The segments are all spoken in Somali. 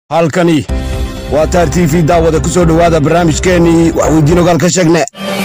halkani waa taar t v daawada ku soo dhowaada barnaamijkeennii waxweydiin ogaal ka sheegne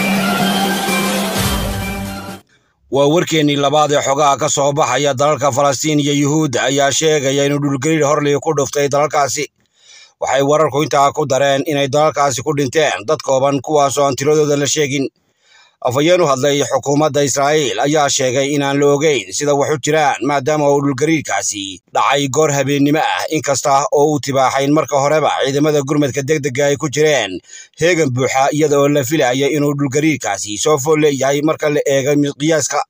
waa warkeennii labaad ee xogaha ka soo baxaya dalalka falastiin iyo yuhuudda ayaa sheegaya inuu dhulgariir horlii ku dhuftay dalalkaasi waxay wararku intaa ku dareen inay dalalkaasi ku dhinteen dad kooban kuwaasoo aan tiradooda la sheegin afhayeen u hadlay xukuumadda israa'iil ayaa sheegay inaan la ogeyn sida wax u jiraan maadaama uu dhulgariirkaasi dhacay goor habeennimo ah inkasta oo uu tibaaxayn marka horeba ciidamada gurmadka degdega ay ku jireen heegan buuxa iyada oo la filaya inuu dhulgariirkaasi soo fool leeyahay marka la eega qiyaaska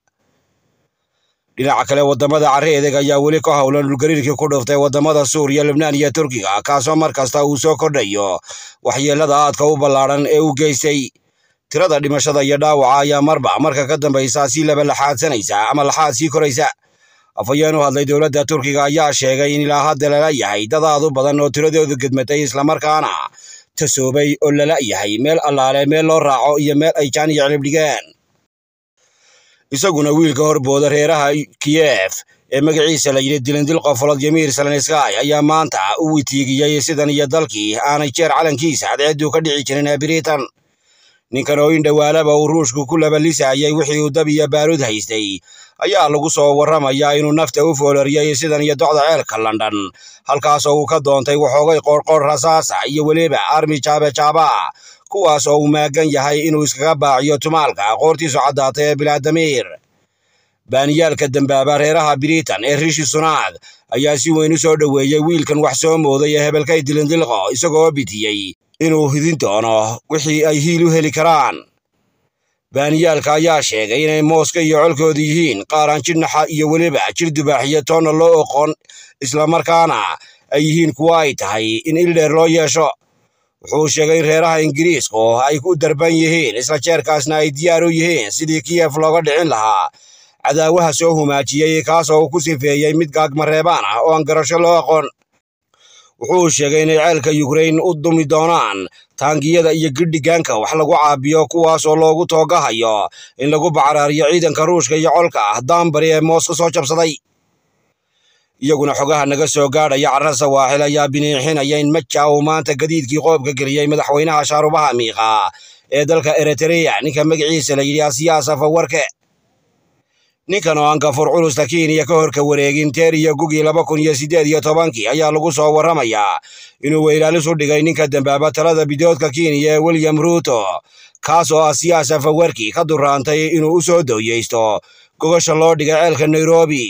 dhinaca kale waddamada carri edeg ayaa weli ka howlan dhulgariirkii ku dhuftay waddamada suuriya libnaan iyo turkiga kaasoo mar kasta uu soo kordhayo waxyeellada aadka u ballaadhan ee u geystay tirada dhimashada iyo dhaawaca ayaa marba marka ka dambaysa si laba laxaadsanaysa ama laxaad sii koraysa afhayeen u hadlay dowladda turkiga ayaa sheegay in ilaa hadda lala yahay dad aad u badan oo tiradoodu gedmatay islamarkaana tasoobay oo lala yahay meel allaale meel loo raaco iyo meel ay jaan iyo cilib dhigeen isaguna wiilka horbooda reeraha kiyef ee magaciisa la yidhi dilindil qofolod yamiir salenskay ayaa maanta u witiigiyey sidan iyo dalkii aanay jeer calankiisa cadceedduu ka dhici jirin ee biritan ninkan oo in dhowaalaba uu ruushku ku labalisayay wixii uu dab iyo baaruud haystay ayaa lagu soo warramayaa inuu nafta u fooloriyey sidan iyo docda ceelka london halkaasoo uu ka doontay waxoogay qoorqoor rasaasa iyo weliba armi jaabejaaba kuwaas oo uu maagan yahay inuu iskaga baaciyo tumaalka qoortiisu caddaatay ee bilaadamiir baaniyaalka dambaaba reeraha biritan ee rishi sunaad ayaa si weyn u soo dhoweeyey wiilkan wax soo mooday ee hebelkay dilindilqo isagoo bitiyey inuu hidin doono wixii ay hiil u heli karaan baaniyaalka ayaa sheegay inay mooska iyo colkoodu yihiin qaaraan jidhnaxa iyo weliba jir dubaaxiyo toonna loo oqon islamarkaana ay yihiin kuwo ay tahay in ildheer loo yeesho wuxuu sheegay in reeraha ingiriisku ay ku darban yihiin isla jeerkaasna ay diyaar u yihiin sidii kiyef looga dhicin lahaa cadaawaha soo humaajiyey kaasoo uu ku sifeeyey mid gaagmareebaan ah oo aan garasho loo aqoon wuxuu sheegay inay ceelka yukrain u dumi doonaan taangiyada iyo gidhigaanka wax lagu caabiyo kuwaasoo loogu toogahayo in lagu bacraariyo ciidanka ruushka iyo colka ah daanbari ee mooska soo jabsaday iyaguna xogaha naga soo gaadhaya carra sawaaxil ayaa biniixinaya in maja uu maanta gadiidkii qoobka geliyey madaxweynaha shaarubaha miiqa ee dalka eritreya ninka magaciisa la yidhi asiyaas afawarke ninkan oo aan gafur culusta kenya ka horka wareegin teer iyo gugii laba kun iyo siddeed iyo tobankii ayaa lagu soo warramayaa inuu weylaalis u dhigay ninka dambaaba talada bidoodka kenya ee william ruuto kaas oo ah siyaas afawarki ka duraantay inuu u soo dooyeysto gogasha loo dhigay ceelka nairobi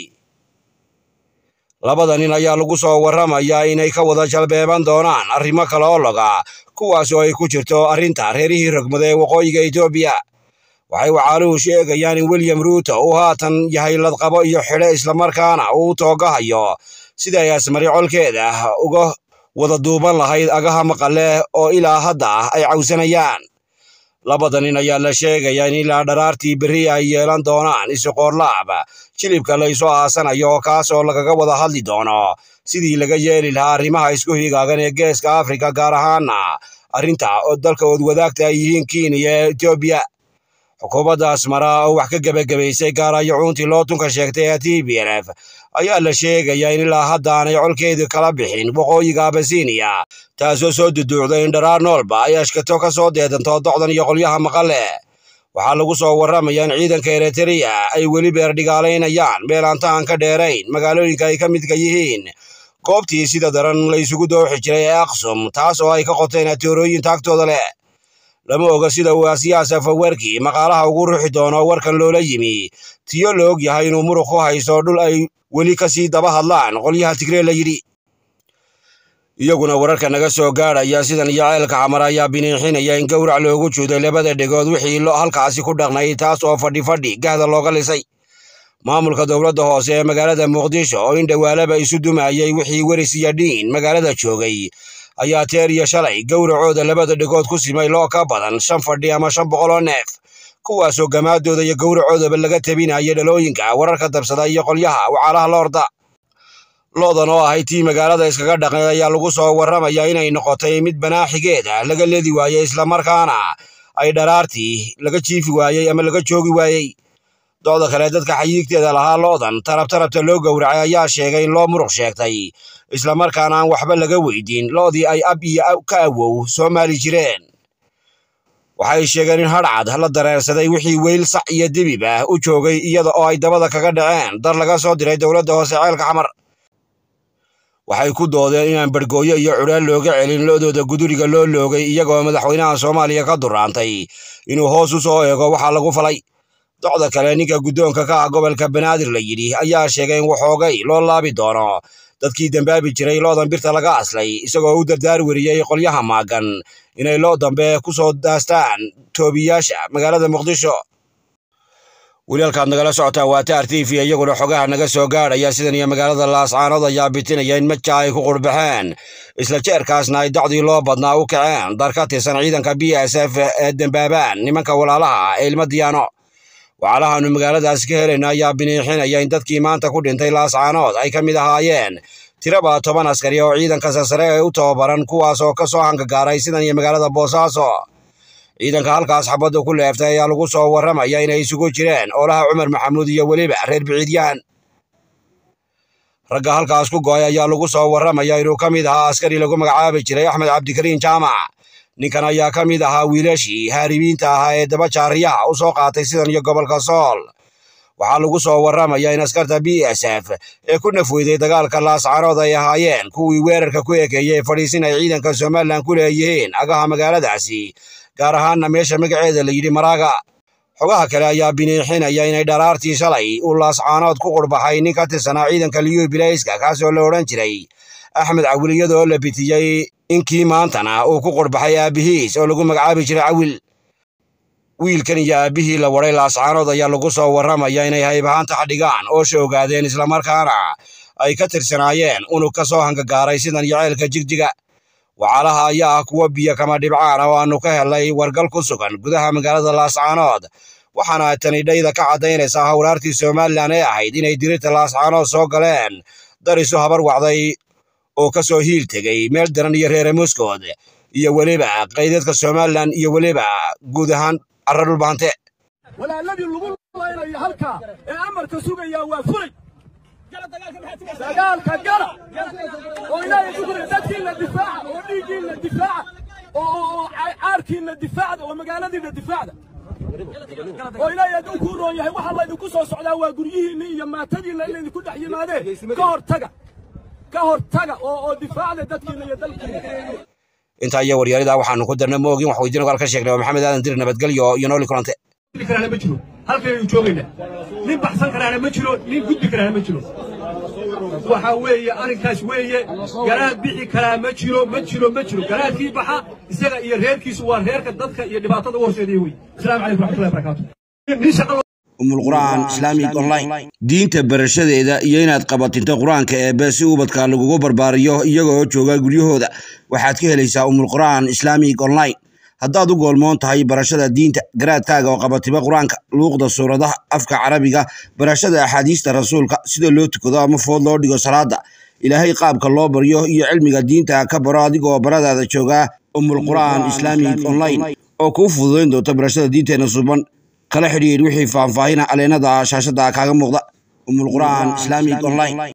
labada nin ayaa lagu soo warramayaa inay ka wada jalbeeban doonaan arrimo kale oo loga kuwaas oo ay ku jirto arrinta reerihii rogmada ee waqooyiga etoobiya waxay wacaaluhu sheegayaan in william ruuto uu haatan yahay ladqabo iyo xidhe islamarkaana uu toogahayo sida ay asmari colkeeda uga wada duuban lahayd agaha maqale oo ilaa hadda ay cawsanayaan labada nin ayaa la sheegayaa in ilaa dharaartii berri ay yeelan doonaan isuqoorlaab jilibka laysu aasanayo kaasoo lagaga wada hadli doono sidii laga yeeli lahaa arrimaha isku higaagan ee geeska afrika gaar ahaana arrinta oo dalka oodwadaagta ay yihiin kenya ee etoobiya xukuumadda asmara oo wax ka gebagabaysay gaarayo cuuntii loo tunka sheegtay ee t b l f ayaa la sheegayaa in ilaa hadda aanay colkeedu kala bixin waqooyiga abasiiniya taasoo soo duduucday in dharaar noolba ay ashkato ka soo deedanto docdan iyo qolyaha maqale waxaa lagu soo warramayaa in ciidanka eritreya ay weli beerdhigaalaynayaan meel aantahan ka dheerayn magaalooyinka ay ka midka yihiin goobtii sida daran la isugu dooxi jiray ee aksum taas oo ay ka qoteen atoorooyin taagtooda leh lama oga sida uu asiyaas afawarki maqaalaha ugu ruuxi doono warkan loola yimi tiyo la og yahay inuu muruq ku haysto dhul ay weli ka sii daba hadlaan qolyaha tigree la yidhi iyaguna wararka naga soo gaadhaya sidan iyo ceelka xamar ayaa biniixinaya in gowrac loogu juuday labada dhegood wixii halkaasi ku dhaqnay taas oo fadhi fadhi gahda looga lisay maamulka dowladda hoose ee magaalada muqdisho oo in dhowaalaba isu dumayey wixii weris iyo dhiin magaalada joogay ayaa teer iyo shalay gowracooda labada dhegood ku simay loo ka badan shan fadhi ama shan boqol oo neef kuwaasoo gamaadooda iyo gowracoodaba laga tabinaya dhalooyinka wararka dabsada iyo qolyaha wacaalaha loorda loodan oo ahay tii magaalada iskaga dhaqnay ayaa lagu soo warramayaa inay noqotay mid banaaxigeeda laga leedi waayey islamarkaana ay dharaartii laga jiifi waayey ama laga joogi waayey dooda kale dadka xayiigteeda lahaa loodan tarab tarabta loo gowracay ayaa sheegay in loo muruq sheegtay islamarkaana aan waxba laga weydiin loodii ay ab iyo ka awow soo maali jireen waxay sheegeen in hadhcad la dareersaday wixii weyl sac iyo dibib ah u joogay iyada oo ay dabada kaga dhaceen dar laga soo diray dowladda hoose ceelka xamar waxay ku doodeen inaan bargooyo iyo cudhaan looga celin lo'dooda guduriga loo loogay iyagoo madaxweynaha soomaaliya ka duraantay inuu hoos u soo eego waxaa lagu falay docda kale ninka guddoonka ka ah gobolka banaadir la yidhi ayaa sheegay in waxoogay loo laabi doono dadkii dembaabi jiray loodan birta laga aslay isagoo u dardaar weriyey qolyaha maagan inay loo dambe ku soo daastaan toobiyaasha magaalada muqdisho wiilalkaad nagala socotaa waa taar t v iyaguna xogaha naga soo gaadhaya sidan iyo magaalada laascaanood ayaa bitinaya in maja ay ku qurbaxeen isla jeerkaasna ay dacdii loo badnaa u kaceen dar ka tirsan ciidanka b s f ee dembaabaan nimanka walaalaha ah ee ilma diyaano waxaalahaanu magaaladaasi ka helayna ayaa biniixinaya in dadkii maanta ku dhintay laascaanood ay ka mid ahaayeen tiraba toban askari oo ciidanka sasare ee u tababaran kuwaas oo ka soo hangagaaray sidan iyo magaalada boosaaso ciidanka halkaas xabadda ku leeftay ayaa lagu soo warramaya inay isugu jireen oolaha cumar maxamuud iyo weliba reer biciidyahan ragga halkaas ku go'ay ayaa lagu soo warramaya inuu ka mid ahaa askari lagu magacaabi jiray axmed cabdikariin jaamac ninkan ayaa ka mid ahaa wiilashii haaribiinta ahaa ee daba jaariyaha u soo qaatay sidan iyo gobolka sool waxaa lagu soo warramaya in askarta b s f ee ku nafweyday dagaalka laascaanood ay ahaayeen kuwii weerarka ku ekeeyey fadhiisin ay ciidanka somalilan ku leeyihiin agaha magaaladaasi gaar ahaanna meesha magaceeda la yidhi maraaga xogaha kale ayaa biniixinaya inay dharaartii shalay uu laascaanood ku qurbaxay nin ka tirsanaa ciidanka liyu bilayska kaasoo la odhan jiray axmed cawil iyadoo la bitiyey inkii maantana uu ku qurbaxay aabbihiis oo lagu magacaabi jiray cawil wiilkan iyo aabbihii la waday laascaanood ayaa lagu soo warramaya inay haybahaanta xadhigaan oo shoogaadeen islamarkaana ay ka tirsanaayeen unug ka soo hangagaaray sidan iyo ceelka jigjiga waxaalaha ayaa ah kuwo biyo kama dhibcaan oo aannu ka helnay wargal ku sugan gudaha magaalada laascaanood waxaana tani dhayda ka caddaynaysaa howlaartii somalilan ee ahayd inay dirirta laascaanood soo galeen dar isu habar wacday oo ka soo hiil tegey meel daran iyo reere muskood iyo weliba qaydadka somalilan iyo weliba guud ahaan carra dhulbaante walaaladii lagu laynayo halkaa ee amarka sugayaa waa fulay dagaalka gala oo ilaahay ku jira dadkiinna difaaca oo dhiiggiinna difaaca oo caarkiinna difaacda oo magaaladiinna difaacda oo ilaahay hadduu kuu roon yahay waxaa laydinku soo socdaa waa guryihiinna iyo maatadiinna in laydinku dhex yimaadeen ka hortaga ka hortaga oo oo difaacda dadkiinna iyo dalkiinna intaa iyo waryaalida waxaanu ku darna moogin wax weydiin ogaal ka sheegnay oo maxamed aadan dir nabadgelyo iyo nooli kulante karaana ma jiro halkaynu joogayna nin baxsan karaana ma jiro nin gudbi karaana ma jiro waxa weeye arrinkaas weeye garaad bixi karaa ma jiro ma jiro ma jiro garaadkii baxa isaga iyo reerkiisu waa reerka dadka iyo dhibaatada u horseedaya wey asalaamu calaykum raxmatullahi barakaatu nin shaqa umulqur'aan islaamic online diinta barashadeeda iyo inaad qabatinto qur-aanka eebe si ubadka lagugu barbaariyo iyaga oo jooga guryahooda waxaad ka helaysaa umulqur'aan islaamic online haddaad u goolmoon tahay barashada diinta garaadkaaga oo qabatiba qur-aanka luuqda suuradaha afka carabiga barashada axaadiista rasuulka sida loo tukado ama food loo dhigo salaada ilaahay qaabka loo baryo iyo cilmiga diinta ka baro adigoo baradaada joogaa umulqur'aan islaamic online oo kuu fududayn doonta barashada diinteena suban kala xidhiidh wixii faahfaahina aleenada shaashada kaaga muuqda umulqur'aan islaamic online